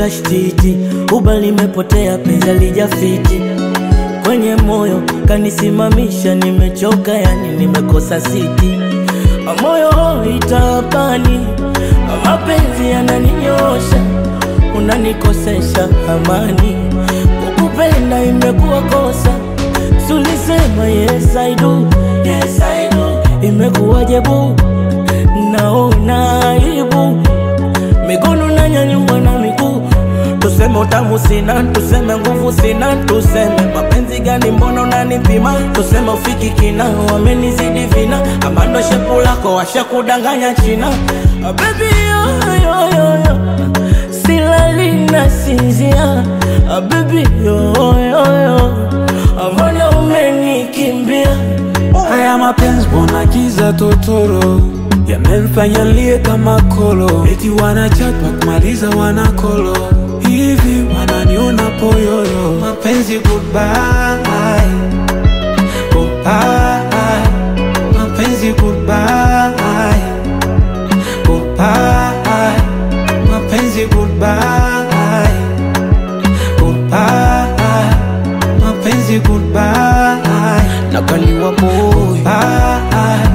kashtiti, uba limepotea, penzi lijafiti kwenye moyo kanisimamisha, nimechoka yani nimekosa siti, moyo itapani, mapenzi yananinyosha, unanikosesha amani, kukupenda imekuwa kosa, sulisema yes I do, yes I do, imekuwaje bu, naona aibu, mikono nanyanyua na miguu Tuseme utamu sina, tuseme nguvu sina, tuseme mapenzi gani, mbona unanipima? Tuseme ufiki kina, wamenizidi vina, ama ndo shepu lako washakudanganya China. Ah, baby yo, yo, yo, yo. silali na sinzia Ah, baby yo, yo, yo. Ah, mbona umenikimbia? Haya mapenzi mbona giza totoro yamemfanya lie kama kolo, eti wanachapa kumaliza wanakolo hivi wananiona poyoyo. Mapenzi goodbye, goodbye, mapenzi goodbye, goodbye, mapenzi goodbye, goodbye, mapenzi goodbye, nakaliwa boy bye.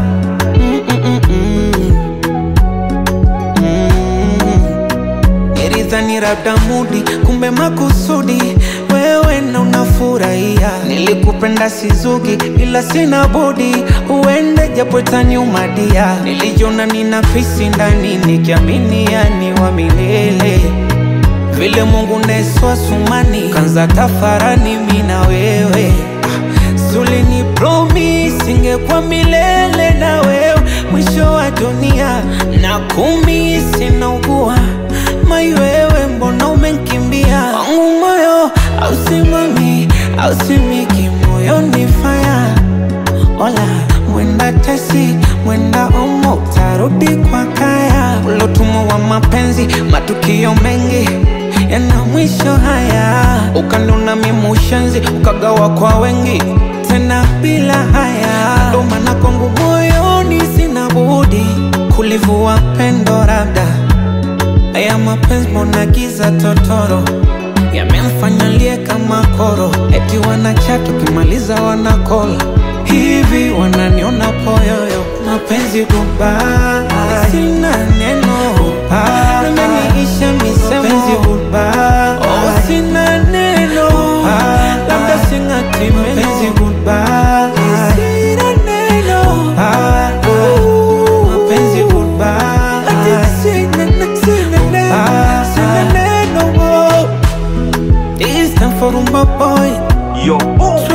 Nilidhani labda mudi, kumbe makusudi wewe na unafurahia. Nilikupenda sizugi, ila sina budi uende, japo itaniumadia. Nilijiona nina fisi ndani, nikiamini yani wa milele vile Mungu neswa sumani kanza tafarani mi na wewe ah, sulini promise ingekuwa milele na wewe mwisho wa dunia na kumi sinaugua mai wewe mbona umenkimbia wangu moyo ausimami ausimiki moyoni faya Ola, mwenda tesi, mwenda omo, utarudi kwa kaya. Ulotumwa wa mapenzi, matukio mengi yana mwisho haya. Ukanuna mimushenzi, ukagawa kwa wengi, tena bila haya. Ndo maana kwangu moyoni sina budi kulivua pendo labda Haya mapenzi mbona giza totoro yamemfanya lie kama koro, eti wanachat ukimaliza wanakola hivi, wananiona poyoyo. Mapenzi goodbye, sina neno goodbye, nimeniisha misemo mapenzi goodbye, oh sina neno goodbye, labda singati meno mapenzi goodbye, sina neno goodbye, mapenzi goodbye, ati sina neno, sina neno, sina neno, oh. It's time for my boy. Yo, boom.